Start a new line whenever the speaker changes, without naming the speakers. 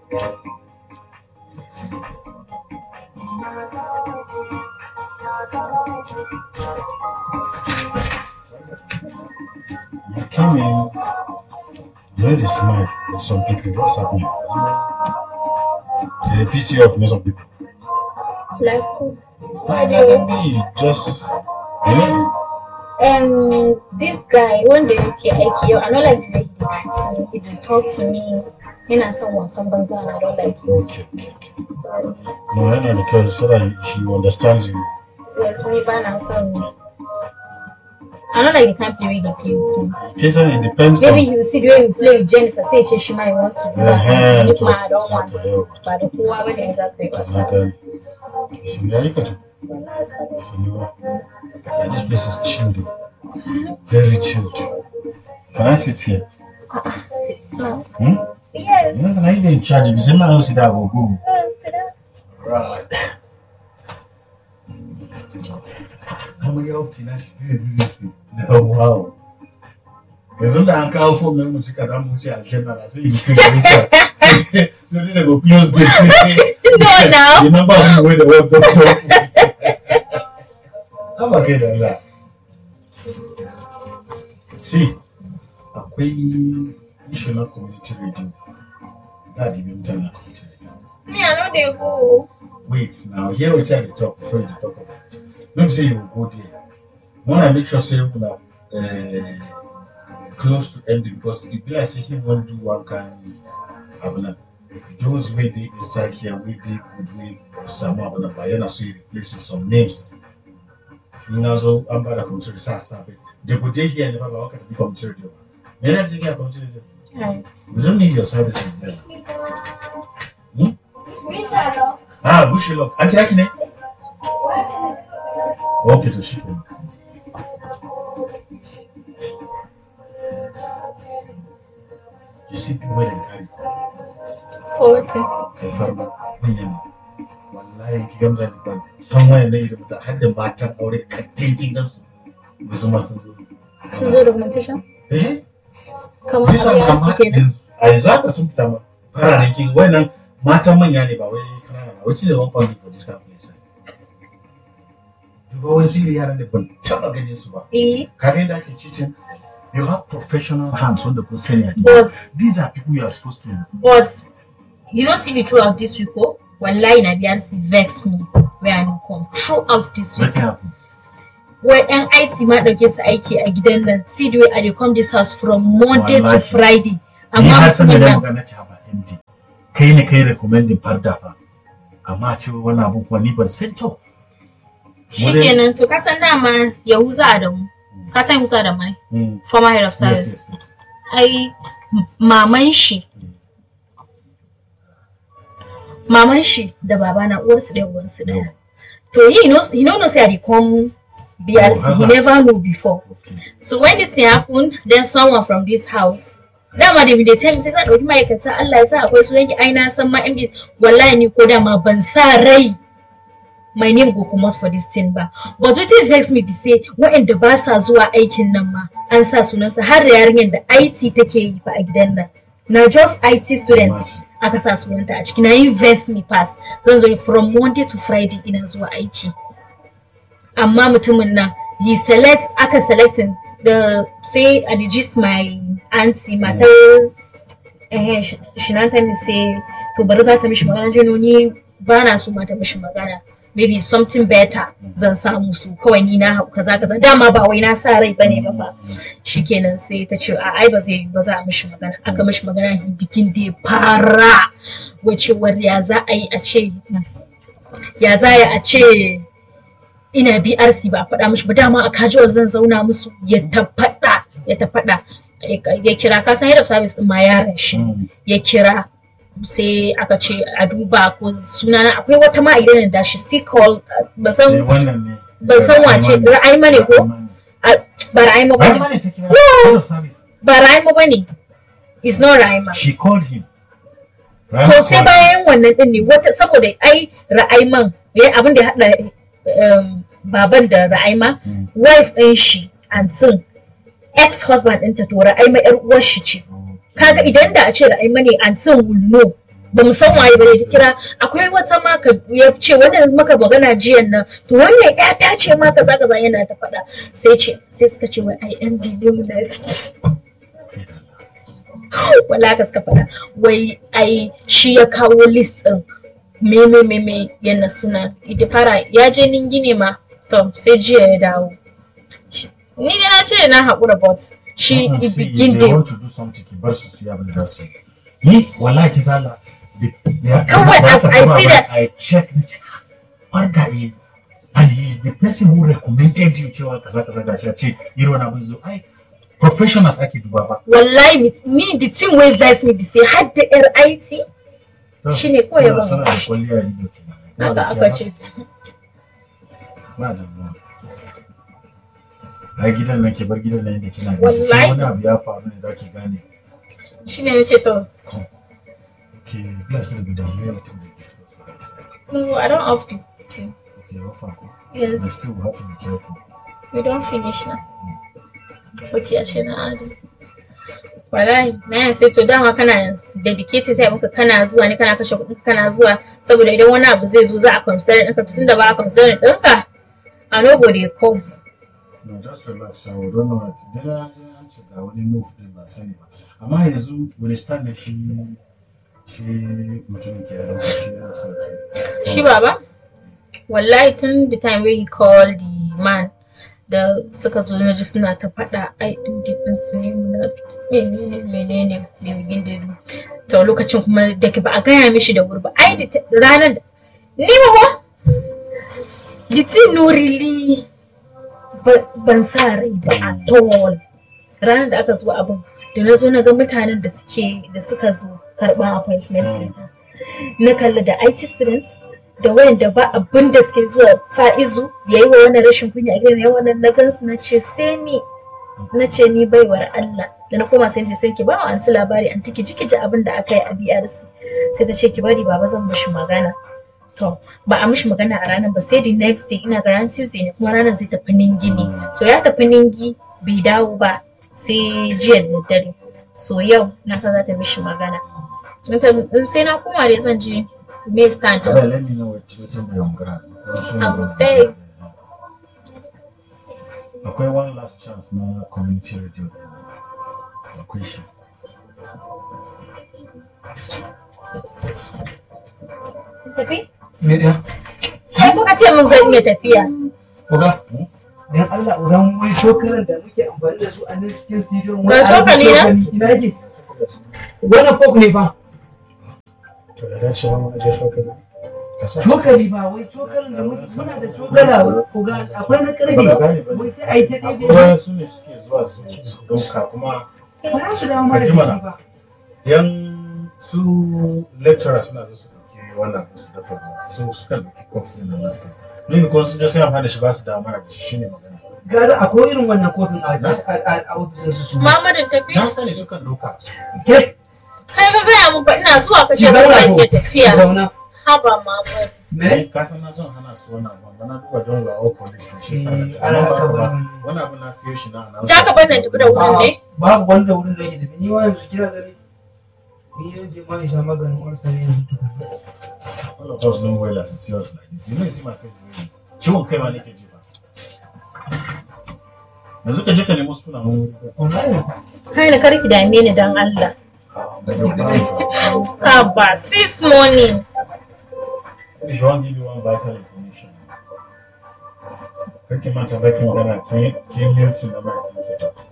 You came in very smart with some people. What's happening? Did they piss you off with some people?
Like who?
Why didn't be just you know?
And this guy, wanda yake aiki yau, I don't like the way he treats me. If he talk to me, yana son wasan banza and I don't like it.
Okay, okay, okay. No, yana da kyau so that he understands you.
Yes, ni ba na son. I don't like the kind of play they play with me.
Jason, it depends
Maybe
on
you see the way you play with Jennifer, say ce shi ma you want to do that.
Uh-huh,
Ni
to-
kuma I don't want.
okay,
Ba da kowa bane za ka yi
to
wasa.
na gani. So ya yi kato. Sinuwa. Yeah, this place is chilled. though. Very chilled. Can I sit here?
No.
Hmm?
Yes.
You know, now you in charge. If you say, man, I don't sit there, I will go.
uh, sit
Right. How many up to now? She didn't do this thing. Oh, wow. Yanzu da an kawo fom ɗin mu cika za mu wuce aljanna na sai yi kai rista. Sai sai dai daga close date sai
No, now.
the number of people wey dey work doctor. Haba kai da Allah. See, akwai national community radio. Da da bi mutane a community radio.
Me, I know they go.
wait now hear wetin i dey talk before you dey talk of it no be say you go go there wanna make sure say una uh, close to ending because e be like say him wan do one kind abuna those wey dey inside here wey dey good wey samu abuna ba yana so e replace with some names in na zo an bada community sa sa bai they go dey here ne ba ba waka da community radio ba me yana cikin community radio
Right.
we don't need your services there
Inshallah.
ah bushe lock an kira ki ne Okay, to shi kenan. You see people wey dem carry
Forty.
kai farma manyan nan. Wallahi ki gamza ni ban san wayan nan irin da har da matan aure kattin kin gansu. Wasu ma sun zo.
Sun zo documentation?
Eh?
Kamar
Bisa
amarya su
kama
kenan.
yanzu a yanzu haka sun fita ma. Fararen kin wannan matan manya ne ba wai kanana ba. Wacce ne one family for this kind of place. Duba wani siri yaran da ban taɓa ganin su ba.
Eh,
Kaga yadda ake cheating, you have professional hands wanda kun sani a gida.
but
These are people you are supposed to
but you know see me throughout this week oh wallahi na biyar si vex me where I no come throughout this week
Wetin happen?
wai yan IT ma dauke su aiki a gidan nan see the way I dey come this house from Monday to
Wallahi.
Friday
Ni
amma
har san da
mutumin
na
nan
magana ce ba MD. Kai ne kai recommending farda fa. Amma a ce wannan abun kuma ni ban san to.
shikenan to ka san dama Yahuza Adamu ka san Yahuza Adamu ai
Mm.
former head of
Yes,
service
yes, yes.
ai m- maman shi maman shi da babana uwarsu ɗaya uwansu ɗaya to he knows he no know say i dey come BRC
Oh,
he
uh-huh.
never know before
Okay.
so when this thing happen then someone from this house dama da dey tell me sai sa ɗauki ma'aikata Allah ya sa akwai su yanki ai na san ma MD wallahi ni ko dama ban sa rai my name go comot for this thing ba but wetin vex me be say waɗanda ba sa zuwa aikin nan ma an sa sunansa har da yarinyar da IT take yi fa a gidan nan na just IT student aka sa sunanta a ciki na invest me pass zan zo from Monday to Friday ina zuwa aiki amma mutumin nan he select aka selecting the sai I dey gist my auntie matar eh shi na ta mi say to bari za ta mishi magana jino ni ba na so ma ta mishi magana maybe something better zan samu su kawai ni na hau kaza kaza dama ba wai na sa rai bane ba fa shikenan sai ta ce a ai ba zai ba za a mishi magana aka mishi magana bikin da ya fara wacewar ya za a yi a ce ya za a yi a ce ina BRC ba a faɗa mishi ba dama a casual zan zauna musu ya ta faɗa ya ta faɗa ya kira ka san head of service din ma yaran shi
Mm.
ya kira sai aka ce a duba ko sunana akwai wata ma a gidan da shi still call ba
Eh,
san
wannan ne.
ban san wace ra'ayima ne ko
Rahman
A- ba ra'ayima ba
ne.
ne
Rahman ne ta kira.
No.
Head of service.
ba ra'ayima ba ne is not ra'ayima
She called him.
to sai bayan wannan din ne wata saboda ai ra'ayiman ya abin da ya haɗa um, baban da ra'ayima
Mm.
wife ɗin shi antin ex husband ɗinta to ra'ayima yar uwar shi ce kaga idan da a ce ra'ayima ne antin will know ba mu san waye bane ta kira akwai wata ma ka ya ce wannan maka magana jiyan nan to wannan ya ta ce ma kaza kaza yana ta faɗa sai ce sai suka ce wai ai yan bidiyo na wala ka suka faɗa wai ai shi ya kawo list din me me me me yana suna ita fara ya je ningi ne ma to sai jiya ya dawo ni ne na ce na haƙura but shi
Uh-uh, see,
begin
if they
da
want to do something ki bar su su yi abin da za su yi ni wallahi ki sala da- da-
Kawai
da-
as
da-
I
da-
see
da-
that-
I check ni ce barka eh and he is the person who recommended you cewa kaza kaza gashi a ce irin wani abin zo ai professionals ake duba ba
wallahi mit- ni the thing wey vex me be say har da yar IT
To,
Shine kawai ya
suna-
ban
suna da kwalliya a ido kenan. Ba
haka
gaskiya
aka
ba?
ce
ba damuwa ai gidan nan ke bar gidan nan inda kina gaji sai
Wallahi.
wani abu ya faru ne za ki gane
shine nace to
okay bless you with the reality of this
no I don't have to
okay how far
yes
but still we have to be careful
we don't finish now okay ashe na adi wallahi na yan sai to dama kana dedicated time muka kana zuwa ne kana kashe kuɗin kana zuwa saboda idan wani abu zai zo za a consider ɗinka tun da ba a consider ɗinka a no go dey come
no just relax I don't know dai na ji an ce ga wani move din ba sani ba amma yanzu wani stand ne shi shi mutumin ke yaro shi ya rasa
shi baba wallahi tun the time wey he called the man da suka zo na ji suna ta faɗa ai ɗin din su ne muna menene menene da begin da do to lokacin kuma da ke ba a gaya mishi da wuri ba ai da ta- ranar da ni ba ba the thing no really ba- ban sa rai ba at all ranar da aka zo abin da na zo na ga mutanen da suke da suka zo karɓar appointment letter na kalla da IT students da wayanda ba abin da suke zuwa fa'izu ya yi wa wannan rashin kunya a gidan wannan na gansu na ce sai ni na ce ni baiwar Allah da na koma sai ce sai ki ba wa anti labari anti ki ji abin da aka yi a BRC sai ta ce ki bari baba zan mishi magana to ba a mishi magana a ranar ba sai the next day ina ga ranar Tuesday ne kuma ranar zai tafi ningi ne so ya tafi ningi bai dawo ba sai jiya da daddare so yau na san za ta mishi magana in sai na koma dai zan ji me stand
Kada let me know what what in your grant.
I will take.
Akwai one last chance na community radio. Akwai shi.
tafi
Me ɗaya?
sai kuka ce min zan iya tafiya
Oga? Dan Allah oga mu wai shokaran da muke amfani da su a nan cikin studio
Ga cokali na?
ina yake? Wannan fork ne fa.
To da dace ba mu aje shokali. Ka sa.
Cokali ba wai cokalin da muke muna da cokala oga akwai na
Ba ka gane
karfe.
ba.
Wai sai a yi ta ɗebe shi.
Akwai su ne suke zuwa su su ɗauka kuma
Ba za su dawo mana
Ka ji
da
mana.
shi ba.
yan su lecturer suna so su ɗauki wannan su dafa ruwa su suka ɗauki cups ɗin nan nasu. Ni ko sun je sai amfani da shi ba su dawo mana da shi shine magana.
Gaza akwai irin wannan kofin a a- a- a ofisin su su.
Muhammadin tafi
Na sani sukan ɗauka.
Ke
kai fa gaya mun ba ina zuwa ka
ki
ce ba
zauna
zan
ko?
iya
Ki
tafiya
zauna.
haba Muhammad
Me?
Ni ka san na son hana su wannan abu amma na duba don ga all police ne shi sa na
Eh,
amma ba
ana
haka ba
kabar-
wani abu na siyo shi na announce
za ka bar nan tafi da wurin ne
babu wanda wurin da yake tafi ni ma yanzu kira gari ni yan je ma in sha maganin ulcer ne yanzu tukuna
all of us know well as it's serious like this you know you see my face the way ciwon kai ma nake ji ba yanzu ka je ka nemo suna mun
wallahi
kai na karki dame ni dan Allah
if
haba sis morning
you wan give you one vital information kake manta baki magana ke ke mute na mai